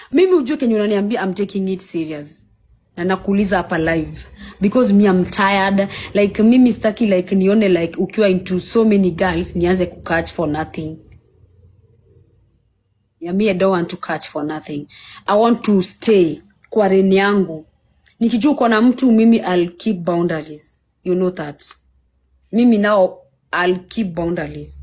mimi ujue kenye unaniambia I'm taking it serious na nakuuliza hapa live because me I'm tired like mimi staki like nione like ukiwa into so many girls nianze kukatch for nothing yeah, me I don't want to catch for nothing I want to stay kwa reni yangu nikijua uko na mtu mimi I'll keep boundaries you know that mimi now I'll keep boundaries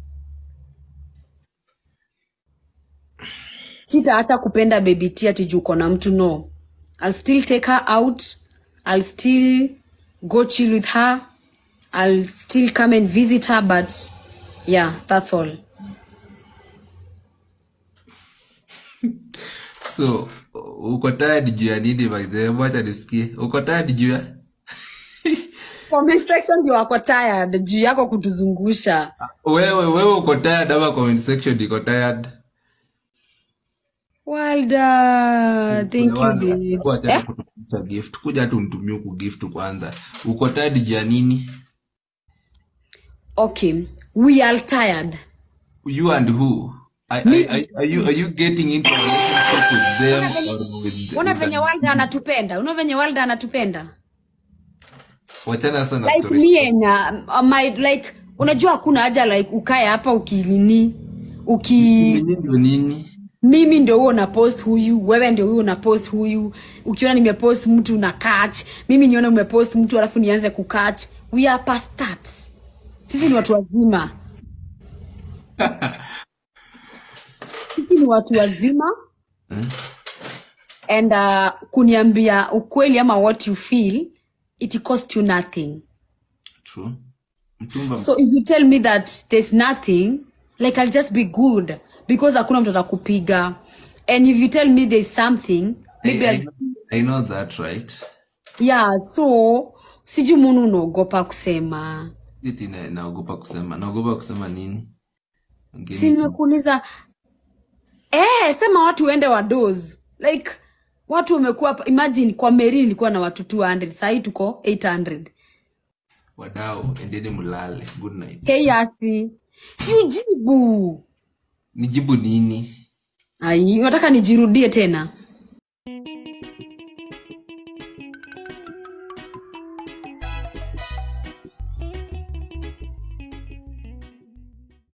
sita hata kupenda baby T ati juu uko na mtu no I'll still take her out I'll still go chill with her I'll still come and visit her but yeah that's all so uko tired juu ya nini by the way wacha nisikie uko tired juu ya comment section ndio wako tired juu yako kutuzungusha wewe wewe uko tired ama comment section iko tired Walda, thank you Wanda, babes. wacha Eh? kutukuza gift kuja tu nitumie huku gift kwanza uko tired juu ya nini Okay, we are tired. you and who are, are, are, are you are you getting into a relationship with them or with, Una with venye an, Walda anatupenda. Una venye Walda anatupenda. wachana sasa na Like story me and uh, my like unajua hakuna haja like ukae hapa ukinini uki Nini ndio nini mimi ndio huo na post huyu wewe ndio huyo una post huyu ukiona nimepost mtu na catch mimi nione umepost mtu alafu nianze kukatch we are past that sisi ni watu wazima sisi ni watu wazima and uh, kuniambia ukweli ama what you feel it cost you nothing true mtumba so if you tell me that there's nothing like i'll just be good because hakuna mtu atakupiga and if you tell me there's something I, maybe I, I'll, know, I know that right yeah so sijui munu unaogopa kusema iti na- naogopa kusema naogopa kusema nini si Ngeni- nimekuuliza eh, sema watu wende wados like watu wamekuwa hapa- imagine kwa meri nilikuwa na watu 200 sahii tuko 800 wadau endeni mlale good night keyasi siujibu nijibu nini ai unataka nijirudie tena